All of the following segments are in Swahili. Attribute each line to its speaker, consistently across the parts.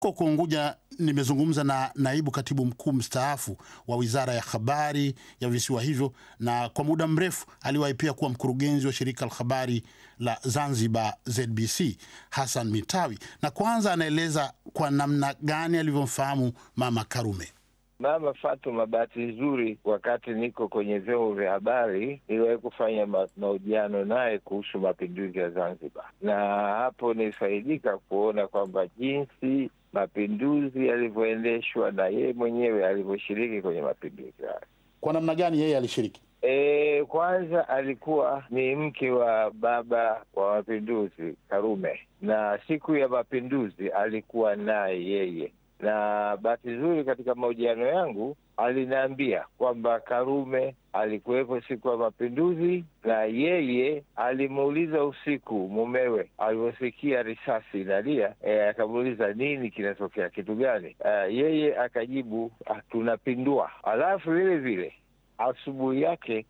Speaker 1: Huko Unguja nimezungumza na naibu katibu mkuu mstaafu wa wizara ya habari ya visiwa hivyo, na kwa muda mrefu aliwahi pia kuwa mkurugenzi wa shirika la habari la Zanzibar ZBC, Hassan Mitawi, na kwanza anaeleza kwa namna gani alivyomfahamu Mama Karume.
Speaker 2: Mama Fatuma, bahati nzuri, wakati niko kwenye vyombo vya habari niliwahi kufanya ma mahojiano naye kuhusu mapinduzi ya Zanzibar, na hapo nilifaidika kuona kwamba jinsi mapinduzi yalivyoendeshwa na yeye mwenyewe alivyoshiriki kwenye mapinduzi hayo.
Speaker 1: Kwa namna gani yeye alishiriki?
Speaker 2: E, kwanza alikuwa ni mke wa baba wa mapinduzi Karume, na siku ya mapinduzi alikuwa naye yeye na bahati nzuri katika mahojiano yangu aliniambia kwamba Karume alikuwepo siku ya mapinduzi, na yeye alimuuliza usiku mumewe alivyosikia risasi inalia, e, akamuuliza nini kinatokea, kitu gani? Uh, yeye akajibu ah, tunapindua. Alafu vile vile asubuhi yake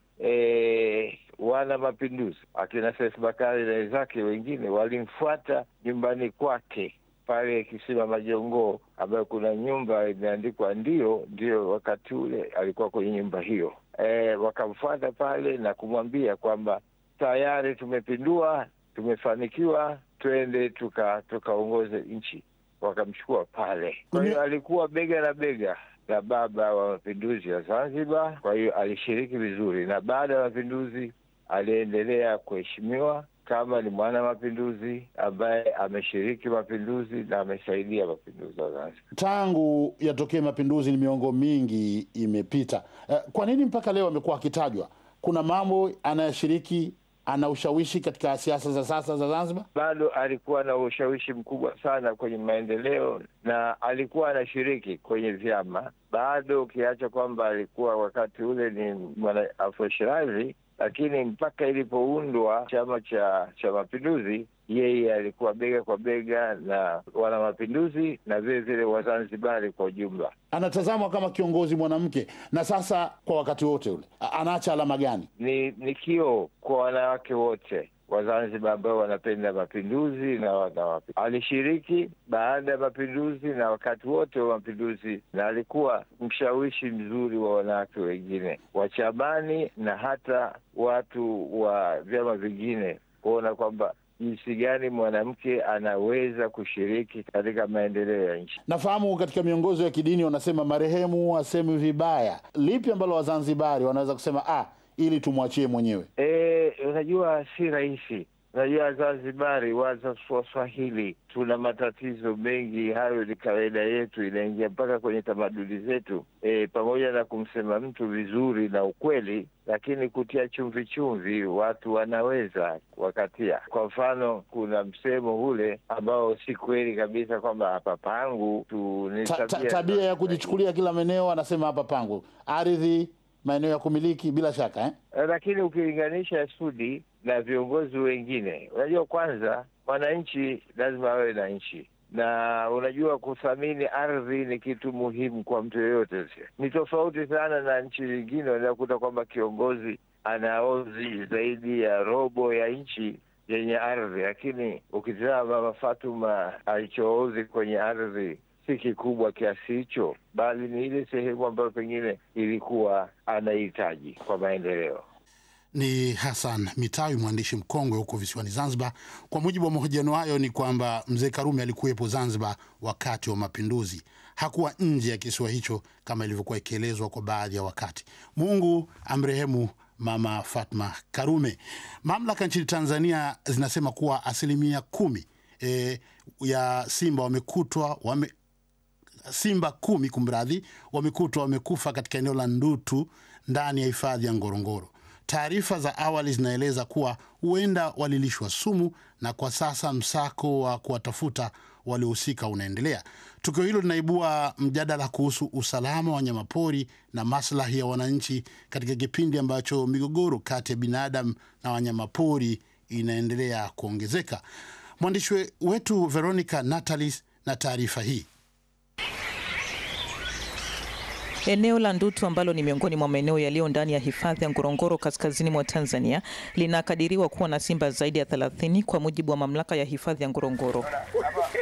Speaker 2: e, wana mapinduzi akina Seif Bakari na wenzake wengine walimfuata nyumbani kwake pale Kisima Majongoo, ambayo kuna nyumba imeandikwa ndio ndio. Wakati ule alikuwa kwenye nyumba hiyo e, wakamfuata pale na kumwambia kwamba tayari tumepindua, tumefanikiwa, twende tukaongoze tuka nchi. Wakamchukua pale. Kwa hiyo alikuwa bega na bega na baba wa mapinduzi ya Zanzibar. Kwa hiyo alishiriki vizuri, na baada ya mapinduzi aliendelea kuheshimiwa kama ni mwana mapinduzi ambaye ameshiriki mapinduzi na amesaidia mapinduzi ya Zanzibar.
Speaker 1: Tangu yatokee mapinduzi, ni miongo mingi imepita. Kwa nini mpaka leo amekuwa akitajwa? Kuna mambo anayoshiriki, ana ushawishi katika siasa za sasa za Zanzibar?
Speaker 2: Bado alikuwa na ushawishi mkubwa sana kwenye maendeleo na alikuwa anashiriki kwenye vyama bado, ukiacha kwamba alikuwa wakati ule ni mwana Afro Shirazi lakini mpaka ilipoundwa chama cha cha mapinduzi yeye alikuwa bega kwa bega na wana mapinduzi na vile vile Wazanzibari kwa ujumla.
Speaker 1: Anatazamwa kama kiongozi mwanamke, na sasa kwa wakati wote ule anaacha alama gani?
Speaker 2: Ni ni kioo kwa wanawake wote Wazanzibar ambao wanapenda mapinduzi na wana alishiriki baada ya mapinduzi na wakati wote wa mapinduzi, na alikuwa mshawishi mzuri wa wanawake wengine wa chamani na hata watu wa vyama vingine kuona kwamba jinsi gani mwanamke anaweza kushiriki katika maendeleo ya nchi.
Speaker 1: Nafahamu katika miongozo ya kidini wanasema marehemu asemi vibaya. Lipi ambalo Wazanzibari wanaweza kusema ah, ili tumwachie mwenyewe?
Speaker 2: E, unajua si rahisi. Unajua Zanzibari, Waswahili tuna matatizo mengi, hayo ni kawaida yetu, inaingia mpaka kwenye tamaduni zetu. E, pamoja na kumsema mtu vizuri na ukweli, lakini kutia chumvi chumvi watu wanaweza wakatia. Kwa mfano, kuna msemo ule ambao si kweli kabisa kwamba hapa pangu tu ni
Speaker 1: ta, ta, tabia ya kujichukulia kila maeneo, anasema hapa pangu ardhi maeneo ya kumiliki bila shaka eh?
Speaker 2: Lakini ukilinganisha Sudi na viongozi wengine, unajua kwanza, mwananchi lazima awe na nchi, na unajua kuthamini ardhi ni kitu muhimu kwa mtu yoyote. Ni tofauti sana na nchi zingine, unakuta kwamba kiongozi anaozi zaidi ya robo ya nchi yenye ardhi, lakini ukitizama Mama Fatuma alichoozi kwenye ardhi si kikubwa kiasi hicho, bali ni ile sehemu ambayo pengine ilikuwa anahitaji kwa maendeleo.
Speaker 1: Ni Hassan Mitawi, mwandishi mkongwe huko visiwani Zanzibar. Kwa mujibu wa mahojiano hayo, ni kwamba mzee Karume alikuwepo Zanzibar wakati wa mapinduzi, hakuwa nje ya kisiwa hicho kama ilivyokuwa ikielezwa kwa baadhi ya wakati. Mungu amrehemu Mama Fatma Karume. Mamlaka nchini Tanzania zinasema kuwa asilimia kumi e, ya simba wamekutwa wame simba kumi kumradhi, wamekutwa wamekufa katika eneo la Ndutu ndani ya hifadhi ya Ngorongoro. Taarifa za awali zinaeleza kuwa huenda walilishwa sumu, na kwa sasa msako wa kuwatafuta waliohusika unaendelea. Tukio hilo linaibua mjadala kuhusu usalama wa wanyamapori na maslahi ya wananchi katika kipindi ambacho migogoro kati ya binadamu na wanyamapori inaendelea kuongezeka. Mwandishi wetu Veronica Natalis na taarifa hii.
Speaker 3: Eneo la Ndutu ambalo ni miongoni mwa maeneo yaliyo ndani ya hifadhi ya Ngorongoro kaskazini mwa Tanzania linakadiriwa kuwa na simba zaidi ya 30 kwa mujibu wa mamlaka ya hifadhi ya Ngorongoro.